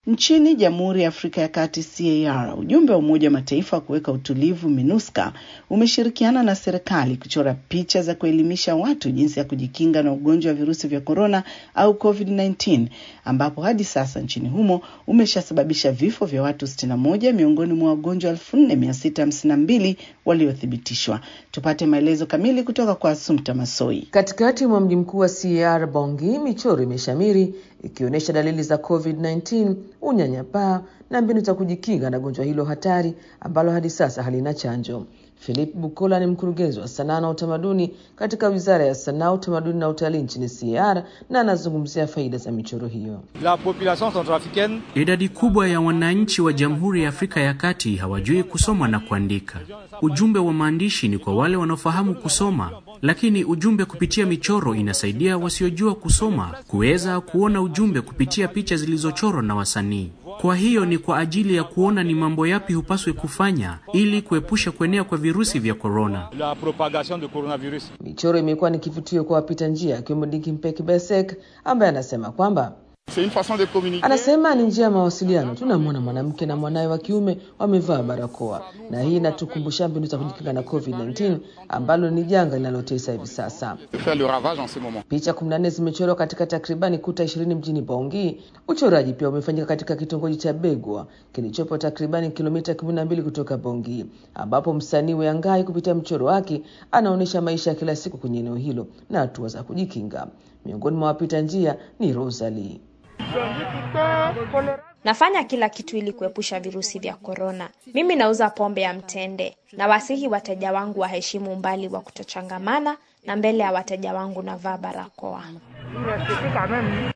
Nchini Jamhuri ya Afrika ya Kati CAR, ujumbe wa Umoja wa Mataifa wa kuweka utulivu MINUSCA umeshirikiana na serikali kuchora picha za kuelimisha watu jinsi ya kujikinga na ugonjwa wa virusi vya korona au COVID-19, ambapo hadi sasa nchini humo umeshasababisha vifo vya watu 61 miongoni mwa wagonjwa 4652 waliothibitishwa. Tupate maelezo kamili kutoka kwa Asumta Masoi. Katikati mwa mji mkuu wa CAR Bongi, michoro imeshamiri ikionyesha dalili za COVID-19, unyanyapaa na mbinu za kujikinga na gonjwa hilo hatari ambalo hadi sasa halina chanjo. Philip Bukola ni mkurugenzi wa sanaa na utamaduni katika Wizara ya Sanaa, Utamaduni na Utalii nchini CAR na anazungumzia faida za michoro hiyo. La population centrafricaine Idadi kubwa ya wananchi wa Jamhuri ya Afrika ya Kati hawajui kusoma na kuandika. Ujumbe wa maandishi ni kwa wale wanaofahamu kusoma, lakini ujumbe kupitia michoro inasaidia wasiojua kusoma kuweza kuona ujumbe kupitia picha zilizochorwa na wasanii. Kwa hiyo ni kwa ajili ya kuona ni mambo yapi hupaswi kufanya ili kuepusha kuenea kwa virusi vya korona. la propagation de coronavirus. Michoro imekuwa ni kivutio kwa wapita njia, akiwemo Diki Mpeki Besek ambaye anasema kwamba C'est une façon de communiquer. Anasema ni njia ya mawasiliano. Tunamwona mwanamke na mwanawe wa kiume wamevaa barakoa, na hii inatukumbusha mbinu za kujikinga na COVID-19 ambalo ni janga linalotesa hivi sasa. de faire le ravage en ce moment. Picha 14 zimechorwa katika takribani kuta 20 mjini Bongi. Uchoraji pia umefanyika katika kitongoji cha Begwa kilichopo takribani kilomita 12 kutoka Bongi, ambapo msanii Weangai kupitia mchoro wake anaonyesha maisha ya kila siku kwenye eneo hilo na hatua za kujikinga. Miongoni mwa wapita njia ni Rosalie. Nafanya kila kitu ili kuepusha virusi vya korona. Mimi nauza pombe ya mtende na wasihi wateja wangu waheshimu umbali wa kutochangamana na mbele ya wateja wangu navaa barakoa.